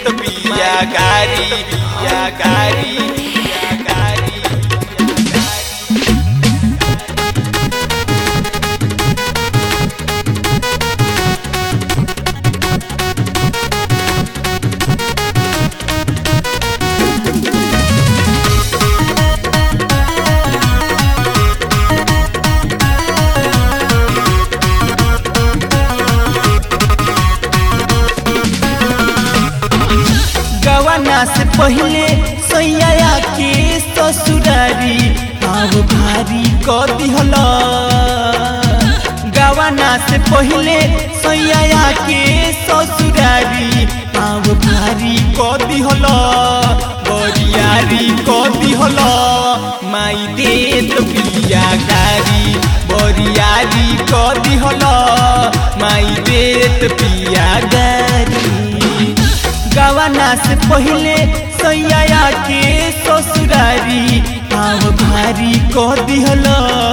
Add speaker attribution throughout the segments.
Speaker 1: देत बिया गारी बिया गारी बिया गारी
Speaker 2: गवाना से पहले सैया के ससुरारी पाव भारी क दिहल गवाना से पहले सैया के ससुरारी पाव भारी क दिहल बरियारी क दिहल माई देत बिया गारी बरियारी क दिहल माई देत बिया गारी गवाना से पहले सैया के ससुरारी पाव भारी कह दिहल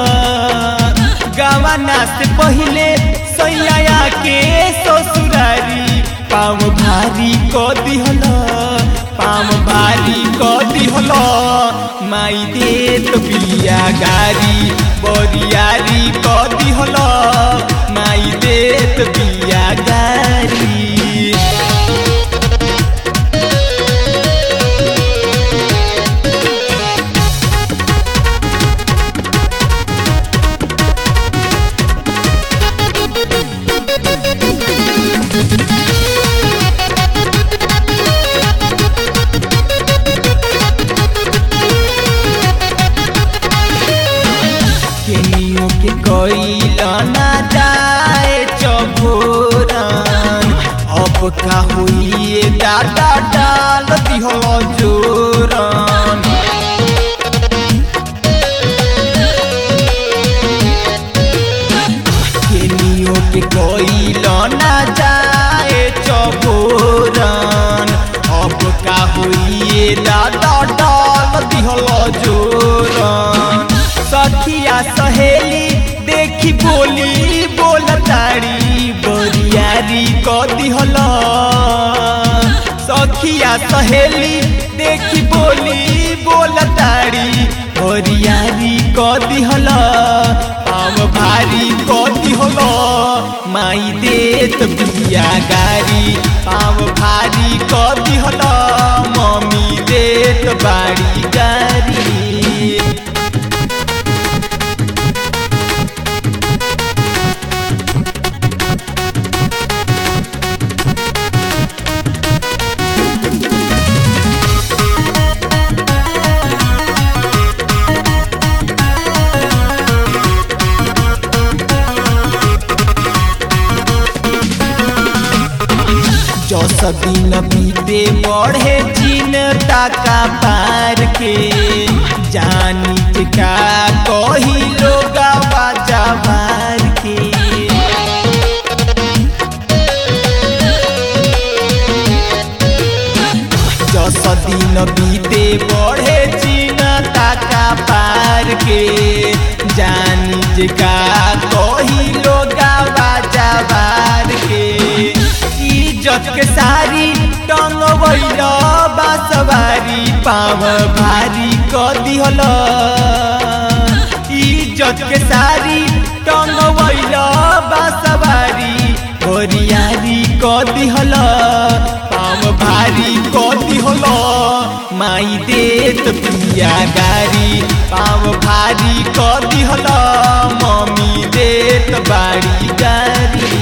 Speaker 2: गवाना से पहले सैया के ससुरारी पाव भारी कह दिहल पाव भारी कह दिहल माई देत बिया गारी बरियारी कह दिहल माई देत बिया गारी केनियो के कोइल ना जाए चबोरन अब का हुई दादा डाल दिहल जोरन केनियो के कोइल ना जाए चबोरन अब का हुई दादा डाल दिहल जोरन सखिया सहेली देखी बोली बोलताड़ी बरियारी क दिहल सखिया सहेली देखी बोली बोलताड़ी बरियारी क दिहल पाव भारी क दिहल माई देत बिया गारी पाव भारी क दिहल मम्मी देत बाड़ी गारी जस दिन बीते बढ़े चिन्ता का पार के जानी का कही लोग बाजा बार के जस दिन बीते बढ़े चिन्ता का पार के जानी का कही लोग बाजा बार के इज्जत के सारी टंग वैल बासवारी पाव भारी क दिहल इज्जत के सारी टंग वैल बासवारी बोरियारी क दिहल पाव भारी क दिहल माई देत पिया गारी पाव भारी क दिहल मम्मी देत बाड़ी गारी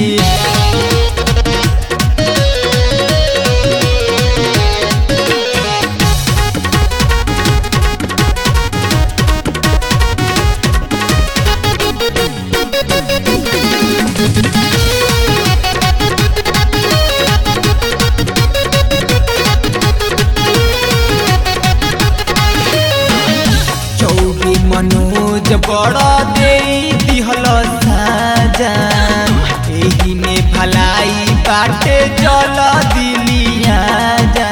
Speaker 2: चौबी मनोज बड़ दे दिहल साजा एही में भलाई बाटे जल दिलिया जा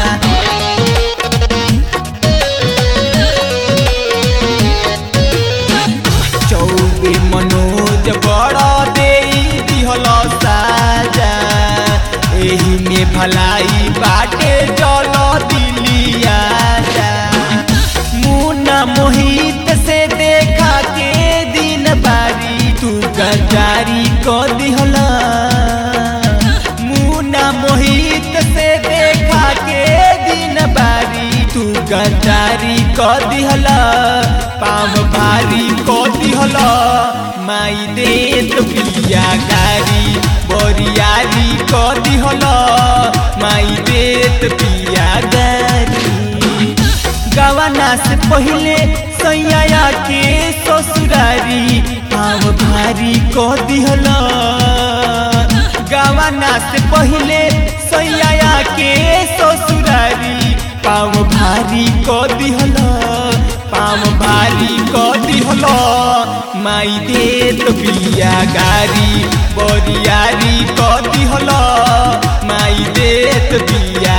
Speaker 2: चौबी मनोज बड़ दे दिहल साजा एही में भलाई बाटे चल दिलिया मुन्ना मोहित से देखा के दिन बारी तू गजारी को दिहला मुन्ना मोहित से देखा के दिन बारी तू गजारी को दिहला पाम भारी को दिहला माई दे तो पिया गारी बोरियारी को दिहला माई दे तो पिया गारी गवाना से पहले सैया के ससुरारी पाव भारी को दिहला गवाना से पहले सैया के ससुरारी पाव भारी को दिहला पाव भारी को दिहला माई दे तो बिया गारी बोरियारी को दिहला माई दे तो बिया